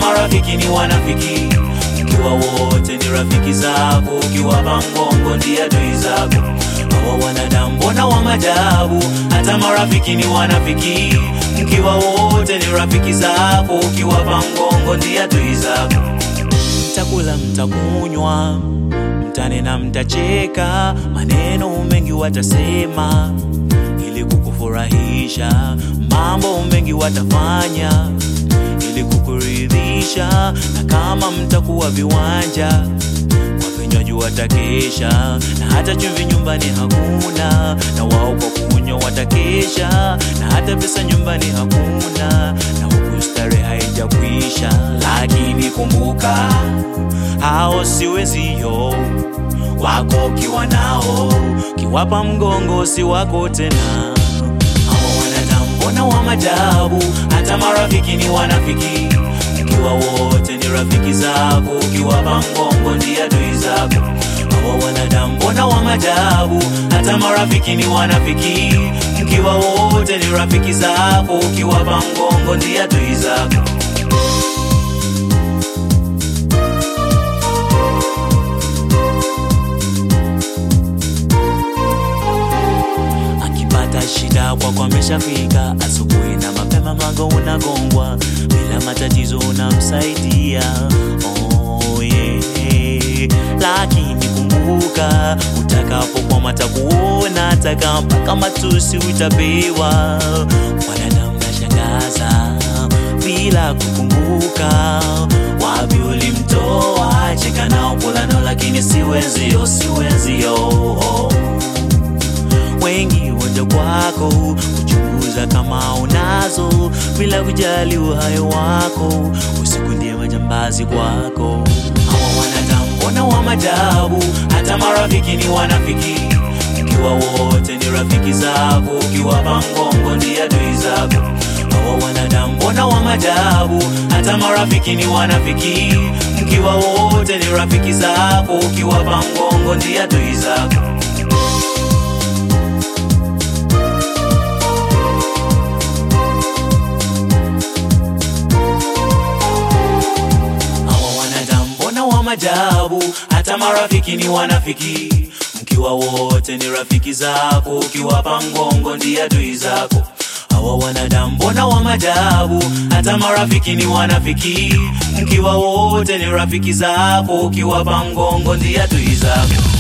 marafiki ni wanafiki ukiwa wote ni rafiki zako ukiwapa mgongo ndiye adui zako hawa wanadamu mbona wa majabu hata marafiki ni wanafiki mkiwa wote ni rafiki zako ukiwapa mgongo ndiye adui zako mtakula mtakunywa mtanena mtacheka maneno mengi watasema ili kukufurahisha mambo mengi watafanya ili kukuridhisha na kama mtakuwa viwanja kwa vinywaji watakesha na hata chumvi nyumbani hakuna na wao kwa kunywa watakesha na hata pesa nyumbani hakuna na huku starehe haijakwisha lakini kumbuka hao si wenzio wako ukiwa nao kiwapa mgongo si wako tena hawa wanadamu mbona wa majabu hata marafiki ni wanafiki ukiwa wote ni rafiki zako ukiwapa mgongo ndiye adui zako hawa wanadamu mbona wa majabu hata marafiki ni wanafiki ukiwa wote ni rafiki zako ukiwapa mgongo ndiye adui zako akipata shida kwako ameshafika asubuhi na mapema mlango unagongwa bila matatizo unamsaidia oh, yeah. lakini kumbuka utakapokwama takuona ataka mpaka matusi utapewa wanadamu nashangaza bila kukumbuka wapi ulimtoa cheka nao kula nao lakini siwezio siwezio oh wengi waja kwako kuchunguza kama unazo bila kujali uhai wako usiku ndiye majambazi kwako hawa wanadamu mbona wa majabu hata marafiki ni wanafiki ukiwa wote ni rafiki zako ukiwapa mgongo ndiye adui zako hawa wanadamu mbona wa majabu hata marafiki ni wanafiki mkiwa wote ni rafiki zako ukiwapa mgongo ndiye adui zako hawa wanadamu mbona wa majabu hata marafiki ni wanafiki mkiwa wote ni rafiki zako ukiwapa mgongo ndiye adui zako hawa wanadamu mbona wa majabu hata marafiki ni wanafiki mkiwa wote ni rafiki zako ukiwapa mgongo ndiye adui zako